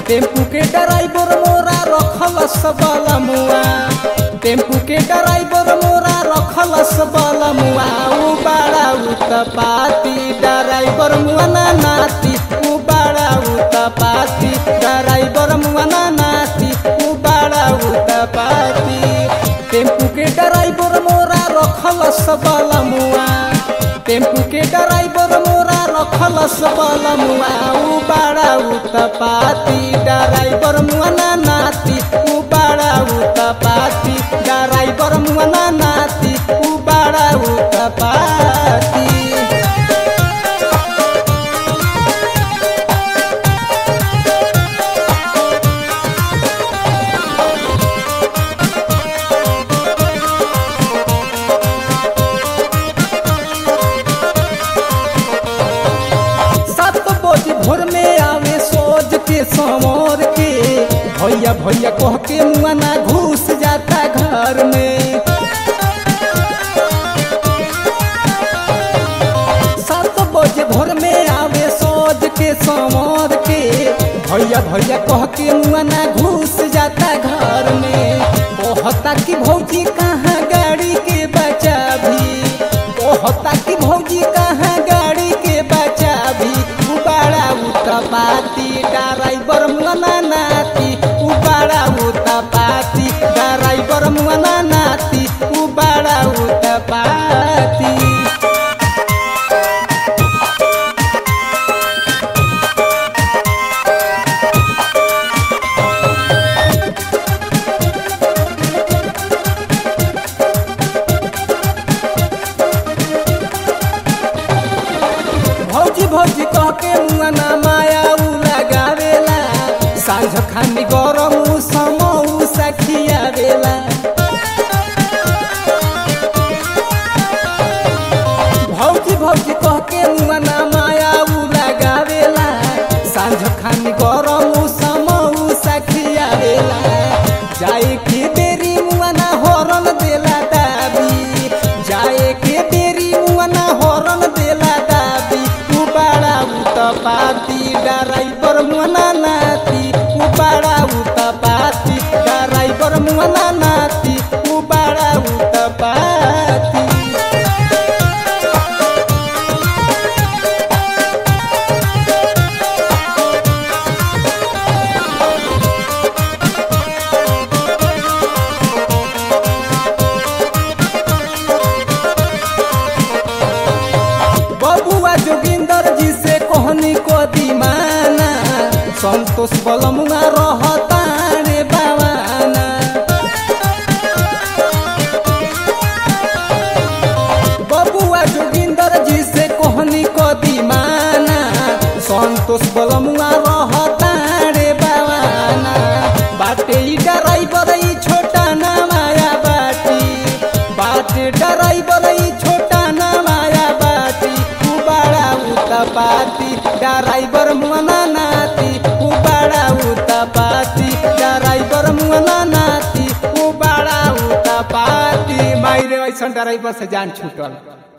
tempo के driver मोरा रखल सबल मुआ टेम्पू के ड्राइवर मोरा रखल सबल मुआ ऊ बड़ा उत्पाती ड्राइवर मुआ ना नाती ऊ बड़ा उत्पाती ड्राइवर मुआ ना नाती ऊ बड़ा उत्पाती टेम्पू के ड्राइवर मोरा रखल सबल मुआ टेम्पू के ड्राइवर मोरा रखल सबल मुआ ऊ बड़ा उत्पाती ड्राइवर मुआ ना नाती ऊ बड़ा उत्पाती ड्राइवर मुआ ना नाती ऊ बड़ा उत्पाती सात बजे भोर में आवे सोज के समोर के भैया भैया कह के मुआना घुस जाता घर में सात बजे भोर में आवे सोज के समोर के भैया भैया कह के मुआना घुस जाता घर में कहता कि भौजी कहाँ गाड़ी के बचा भी कहता कि भौजी कहाँ गाड़ी के बचा भी उबाड़ा उतपाती ड्राइवर मुआना नाती उबाड़ा उतपाती ड्राइवर मुआना नाती उबाड़ा उतपाती भौजी भौजी कह के मुआना माया उ लगावेला साँझ खानी गरम उ समऊ सखियावेला भौजी भौजी कह के मुआना माया उ लगावेला साँझ खानी गरम उ समऊ सखियावेला जाए के बेरी मुआना हॉर्न देला दाबी जाए के बेरी मुआना हॉर्न देला दाबी उ बड़ा उतपाती ड्राइवर मुआना नाती उ बड़ा उतपाती ड्राइवर मुआना नाती उ बड़ा उतपाती बबुआ जोगिंदर जी से कहनी को दीमाना संतोष बलमुआ रहता रे बावाना बबुआ जोगिंदर जी से कहनी को दीमाना संतोष बलमुआ रहता रे बावाना बाटे ई ड्राइवर ई छोटा ना माया बाटी बाटे ड्राइवर ई छोटा ना माया बाटी उ बड़ा उतपाती ड्राइवर मुआना नाती उ बड़ा उतपाती ड्राइवर मुआना नाती उ बड़ा उतपाती मायरे ऐसा ड्राइवर से जान छूटल